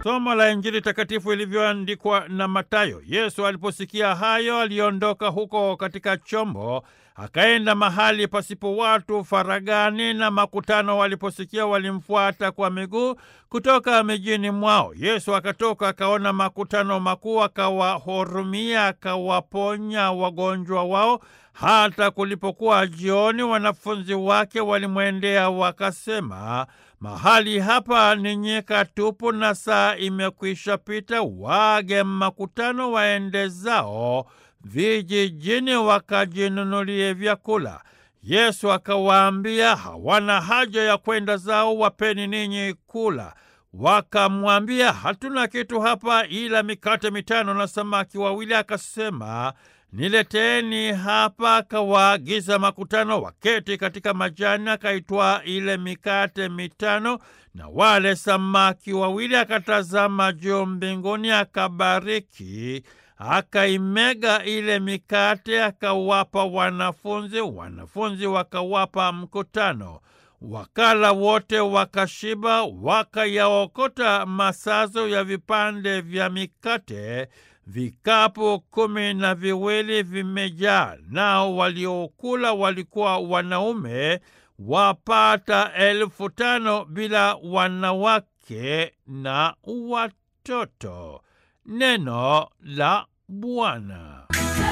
Somo la Injili takatifu ilivyoandikwa na Mathayo. Yesu aliposikia hayo, aliondoka huko katika chombo akaenda mahali pasipo watu faragani, na makutano waliposikia walimfuata kwa miguu kutoka mijini mwao. Yesu akatoka akaona makutano makuu, akawahurumia, akawaponya wagonjwa wao. Hata kulipokuwa jioni, wanafunzi wake walimwendea wakasema, mahali hapa ni nyika tupu na saa imekwisha pita, waage makutano waende zao vijijini wakajinunulie vyakula. Yesu akawaambia, hawana haja ya kwenda zao, wapeni ninyi kula. Wakamwambia, hatuna kitu hapa ila mikate mitano na samaki wawili. Akasema, nileteeni hapa. Akawaagiza makutano waketi katika majani, akaitwaa ile mikate mitano na wale samaki wawili, akatazama juu mbinguni, akabariki akaimega ile mikate akawapa wanafunzi, wanafunzi wakawapa mkutano. Wakala wote wakashiba, wakayaokota masazo ya vipande vya mikate, vikapu kumi na viwili vimejaa. Nao waliokula walikuwa wanaume wapata elfu tano bila wanawake na watoto. Neno la Bwana.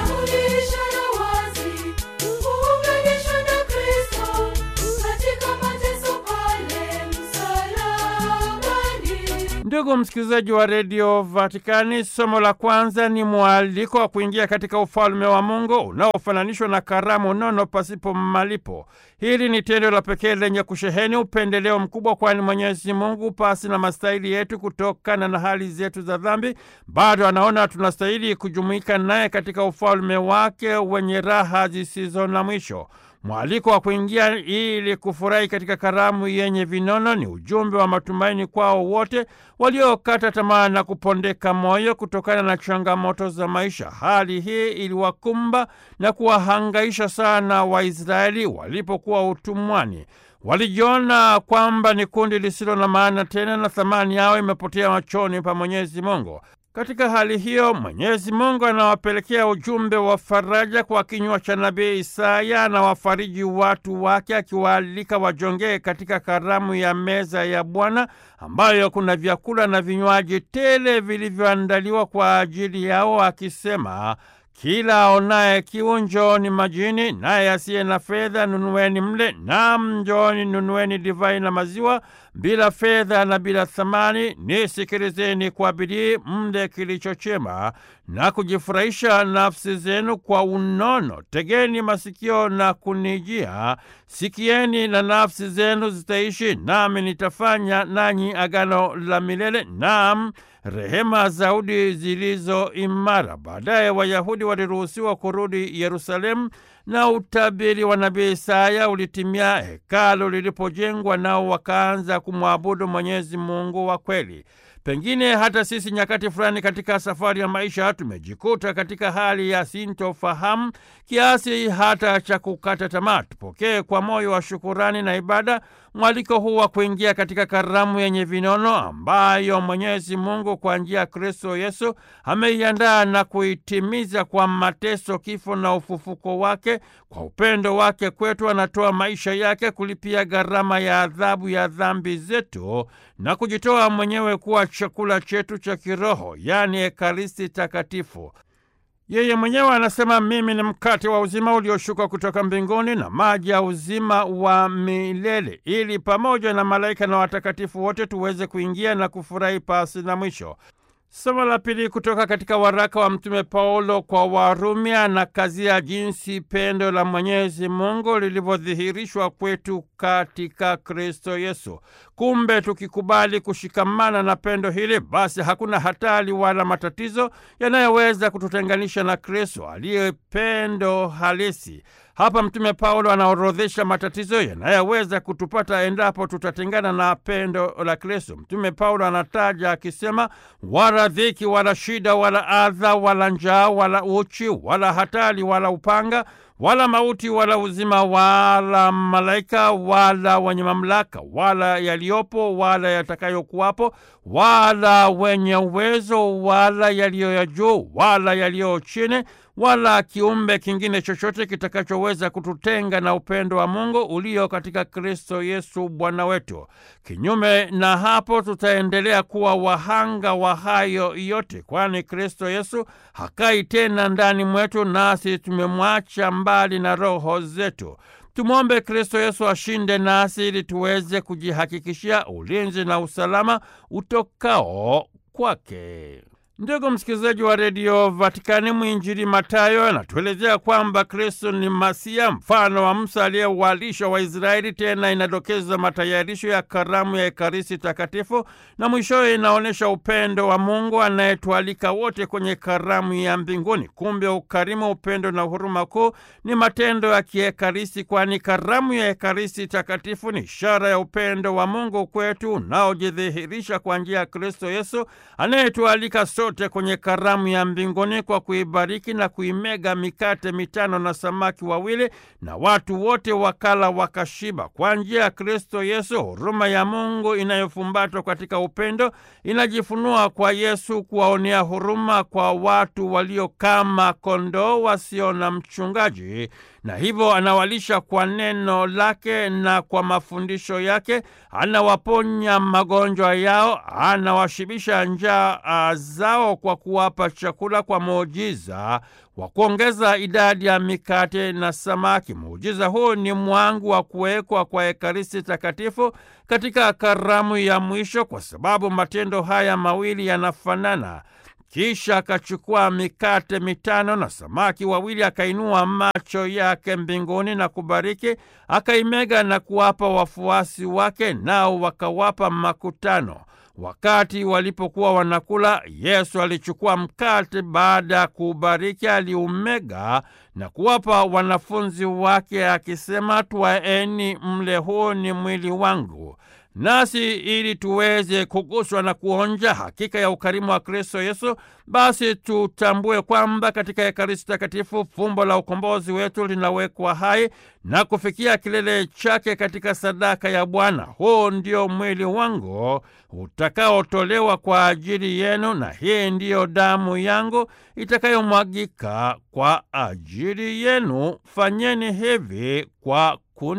Ndugu msikilizaji wa redio Vatikani, somo la kwanza ni mwaliko wa kuingia katika ufalme wa Mungu unaofananishwa na karamu nono pasipo malipo. Hili ni tendo la pekee lenye kusheheni upendeleo mkubwa, kwani Mwenyezi Mungu pasi na mastahili yetu, kutokana na hali zetu za dhambi, bado anaona tunastahili kujumuika naye katika ufalme wake wenye raha zisizo na mwisho. Mwaliko wa kuingia ili kufurahi katika karamu yenye vinono ni ujumbe wa matumaini kwao wote waliokata tamaa na kupondeka moyo kutokana na changamoto za maisha. Hali hii iliwakumba na kuwahangaisha sana Waisraeli walipokuwa utumwani. Walijiona kwamba ni kundi lisilo na maana tena na thamani yao imepotea machoni pa Mwenyezi Mungu. Katika hali hiyo Mwenyezi Mungu anawapelekea ujumbe wa faraja kwa kinywa cha nabii Isaya. Anawafariji watu wake akiwaalika wajongee katika karamu ya meza ya Bwana ambayo kuna vyakula na vinywaji tele vilivyoandaliwa kwa ajili yao, akisema kila aonaye kiu njooni majini, naye asiye na fedha nunueni mle. Naam, njooni nunueni divai na maziwa bila fedha na bila thamani. Nisikilizeni kwa bidii, mle kilicho chema na kujifurahisha nafsi zenu kwa unono. Tegeni masikio na kunijia, sikieni na nafsi zenu zitaishi, nami nitafanya nanyi agano la milele, naam rehema zaudi zilizo imara. Baadaye Wayahudi waliruhusiwa kurudi Yerusalemu na utabiri wa nabii Isaya ulitimia hekalu lilipojengwa, nao wakaanza kumwabudu Mwenyezi Mungu wa kweli. Pengine hata sisi nyakati fulani katika safari ya maisha tumejikuta katika hali ya sintofahamu kiasi hata cha kukata tamaa. Tupokee kwa moyo wa shukurani na ibada mwaliko huu wa kuingia katika karamu yenye vinono ambayo Mwenyezi Mungu kwa njia ya Kristo Yesu ameiandaa na kuitimiza kwa mateso, kifo na ufufuko wake. Kwa upendo wake kwetu, anatoa maisha yake kulipia gharama ya adhabu ya dhambi zetu na kujitoa mwenyewe kuwa chakula chetu cha kiroho, yaani Ekaristi Takatifu. Yeye mwenyewe anasema, mimi ni mkate wa uzima ulioshuka kutoka mbinguni na maji ya uzima wa milele, ili pamoja na malaika na watakatifu wote tuweze kuingia na kufurahi pasi na mwisho. Somo la pili kutoka katika waraka wa Mtume Paulo kwa Warumi anakazia jinsi pendo la Mwenyezi Mungu lilivyodhihirishwa kwetu katika Kristo Yesu. Kumbe tukikubali kushikamana na pendo hili, basi hakuna hatari wala matatizo yanayoweza kututenganisha na Kristo aliye pendo halisi. Hapa Mtume Paulo anaorodhesha matatizo yanayoweza kutupata endapo tutatengana na pendo la Kristo. Mtume Paulo anataja akisema, wala dhiki wala shida wala adha wala njaa wala uchi wala hatari wala upanga wala mauti wala uzima wala malaika wala wenye mamlaka wala yaliyopo wala yatakayokuwapo wala wenye uwezo wala yaliyo ya juu wala yaliyo chini wala kiumbe kingine chochote kitakachoweza kututenga na upendo wa Mungu ulio katika Kristo Yesu Bwana wetu. Kinyume na hapo, tutaendelea kuwa wahanga wa hayo yote, kwani Kristo Yesu hakai tena ndani mwetu, nasi tumemwacha mbali na roho zetu. Tumwombe Kristo Yesu ashinde nasi ili tuweze kujihakikishia ulinzi na usalama utokao kwake. Ndugu msikilizaji wa redio Vatikani, mwinjili Matayo anatuelezea kwamba Kristo ni Masia, mfano wa Musa aliyewalisha Waisraeli. Tena inadokeza matayarisho ya karamu ya Ekaristi Takatifu, na mwishowe inaonyesha upendo wa Mungu anayetualika wote kwenye karamu ya mbinguni. Kumbe ukarimu, upendo na huruma kuu ni matendo ya kiekaristi, kwani karamu ya Ekaristi Takatifu ni ishara ya upendo wa Mungu kwetu unaojidhihirisha kwa njia ya Kristo Yesu anayetualika sote kwenye karamu ya mbinguni kwa kuibariki na kuimega mikate mitano na samaki wawili, na watu wote wakala wakashiba. Kwa njia ya Kristo Yesu, huruma ya Mungu inayofumbatwa katika upendo inajifunua kwa Yesu kuwaonea huruma kwa watu walio kama kondoo wasio na mchungaji, na hivyo anawalisha kwa neno lake na kwa mafundisho yake, anawaponya magonjwa yao, anawashibisha njaa zao kwa kuwapa chakula kwa muujiza wa kuongeza idadi ya mikate na samaki. Muujiza huu ni mwangu wa kuwekwa kwa Ekaristi Takatifu katika karamu ya mwisho, kwa sababu matendo haya mawili yanafanana. Kisha akachukua mikate mitano na samaki wawili, akainua macho yake mbinguni na kubariki, akaimega na kuwapa wafuasi wake, nao wakawapa makutano. Wakati walipokuwa wanakula, Yesu alichukua mkate, baada ya kuubariki aliumega na kuwapa wanafunzi wake akisema, twaeni mle, huu ni mwili wangu. Nasi ili tuweze kuguswa na kuonja hakika ya ukarimu wa Kristo Yesu, basi tutambue kwamba katika Ekaristi Takatifu fumbo la ukombozi wetu linawekwa hai na kufikia kilele chake katika sadaka ya Bwana. Huu ndio mwili wangu utakaotolewa kwa ajili yenu, na hii ndiyo damu yangu itakayomwagika kwa ajili yenu. Fanyeni hivi kwa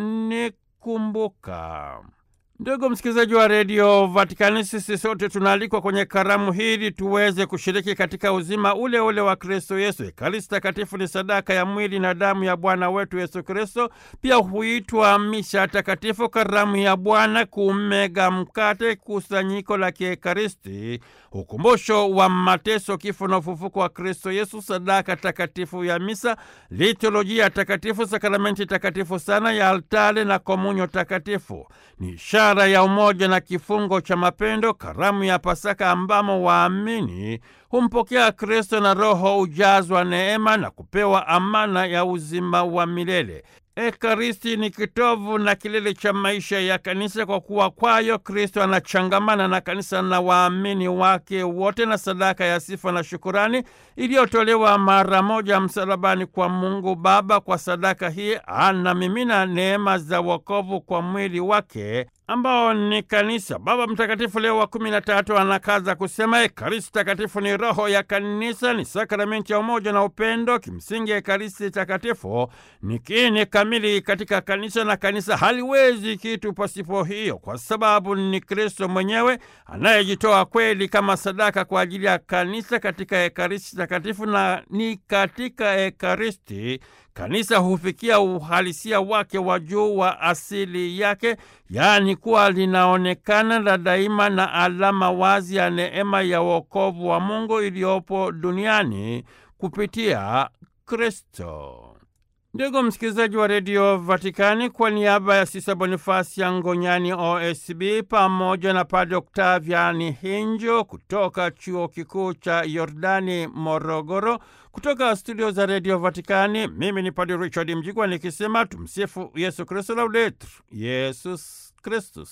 kunikumbuka. Ndugu msikilizaji wa redio Vatikani, sisi sote tunaalikwa kwenye karamu hili tuweze kushiriki katika uzima ule ule wa Kristo Yesu. Ekaristi Takatifu ni sadaka ya mwili na damu ya Bwana wetu Yesu Kristo. Pia huitwa misha takatifu, karamu ya Bwana, kumega mkate, kusanyiko la kiekaristi, ukumbusho wa mateso, kifo na ufufuko wa Kristo Yesu, sadaka takatifu ya misa, liturujia takatifu, sakramenti takatifu sana ya altare na komunyo takatifu ni ishara ya umoja na kifungo cha mapendo, karamu ya Pasaka ambamo waamini humpokea Kristo na Roho ujazwa neema na kupewa amana ya uzima wa milele. Ekaristi ni kitovu na kilele cha maisha ya kanisa, kwa kuwa kwayo Kristo anachangamana na kanisa na waamini wake wote, na sadaka ya sifa na shukurani iliyotolewa mara moja msalabani kwa Mungu Baba. Kwa sadaka hii anamimina neema za wokovu kwa mwili wake ambao ni kanisa. Baba Mtakatifu Leo wa kumi na tatu anakaza kusema Ekaristi Takatifu ni roho ya kanisa, ni sakramenti ya umoja na upendo. Kimsingi, Ekaristi Takatifu ni kiini kamili katika kanisa, na kanisa haliwezi kitu pasipo hiyo, kwa sababu ni Kristo mwenyewe anayejitoa kweli kama sadaka kwa ajili ya kanisa katika Ekaristi Takatifu, na ni katika Ekaristi kanisa hufikia uhalisia wake wa juu wa asili yake, yaani kuwa linaonekana la daima na alama wazi ya neema ya wokovu wa Mungu iliyopo duniani kupitia Kristo. Ndugu msikilizaji wa redio Vatikani, kwa niaba ya Sisa Bonifasi ya Ngonyani OSB pamoja na Padre Oktaviani Hinjo kutoka chuo kikuu cha Yordani Morogoro, kutoka studio za redio Vatikani, mimi ni Padre Richard Mjigwa nikisema tumsifu Yesu Kristu, laudetur Yesus Kristus.